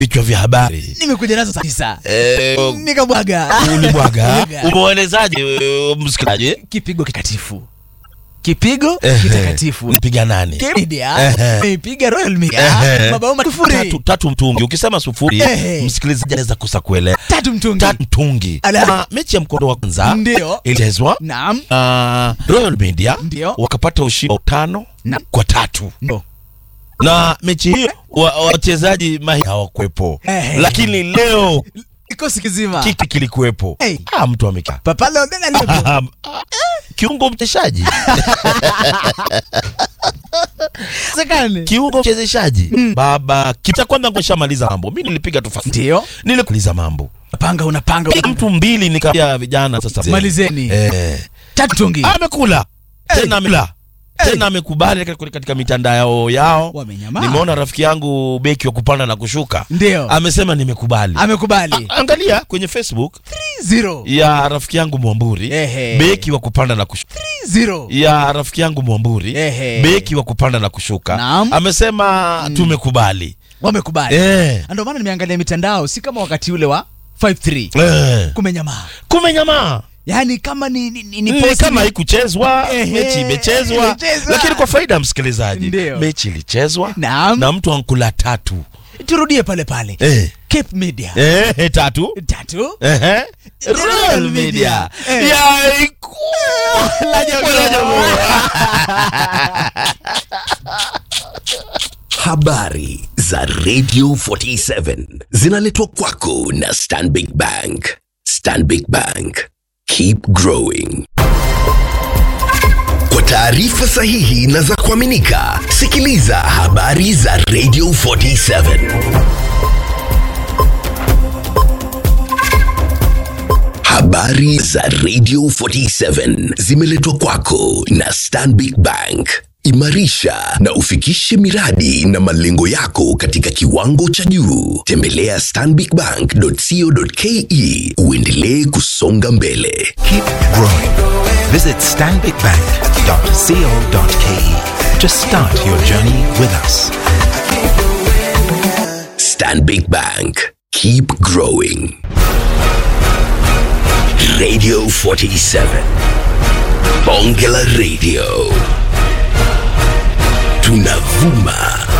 vichwa vya habari nimekuja nazo saa tisa Eh, nikabwaga ulimwaga Bwaga. umeelezaje eh, msikilizaji kipigo kitakatifu kipigo Ehe. kitakatifu Unapiga nani media Ehe. imeipiga Royal Media Ehe. mabao matufuri tatu, tatu mtungi ukisema sufuri Ehe. msikilizaji anaweza kosa kuelewa tatu mtungi tatu mtungi Ala. Na mechi ya mkondo wa kwanza Ndio. ilichezwa naam uh, Royal Media Ndio. wakapata ushindi wa tano Na- kwa tatu ndo na mechi hiyo wa- wachezaji mahiri hawakuwepo Ehe. lakini leo kikosi kizima kiki kilikuwepo Hey. ah, mtu amekaa papa Leonel aliyepo Ah, ah, kiungo mchezeshaji sekane kiungo mchezeshaji baba kita kwanza nishamaliza mambo mi nilipiga tu fast ndio nilimaliza mambo panga unapanga Piga mtu mbili nikawia vijana sasa malizeni eh. tatu mtungi amekula tena amekula tena amekubali katika- katika mitandao yao Wamenyamaa. nimeona rafiki yangu beki wa kupanda na kushuka Ndio. amesema nimekubali amekubali angalia kwenye facebook 0 ya rafiki yangu mwamburi Ehe. beki wa kupanda na kushuka 0 ya rafiki yangu mwamburi Ehe. beki wa kupanda na kushuka Naam. amesema tumekubali wamekubali eh. ndio maana nimeangalia mitandao si kama wakati ule wa 53 Eh. kumenyamaa kumenyamaa yaani kama ni, ni, ni, ni ni post kama ni- haikuchezwa Ehe, mechi imechezwa imechezwa. lakini kwa faida ya msikilizaji Ndio. mechi ilichezwa Naam. na mtu ankula tatu turudie pale pale eh. Cape Media Eh, tatu tatu Ehe. Royal Media. Eh. Ya iku- La Jamhuri. La Jamhuri. Habari za Radio 47 zinaletwa kwako na Stanbic Bank. Stanbic Bank. Keep growing. Kwa taarifa sahihi na za kuaminika, sikiliza habari za Radio 47. Habari za Radio 47 zimeletwa kwako na Stanbic Bank. Imarisha na ufikishe miradi na malengo yako katika kiwango cha juu. Tembelea stanbicbank.co.ke uendelee kusonga mbele. Keep growing. Visit stanbicbank.co.ke to start your journey with us. Stanbic Bank. Keep growing. Radio 47. Bonge la Radio. Tunavuma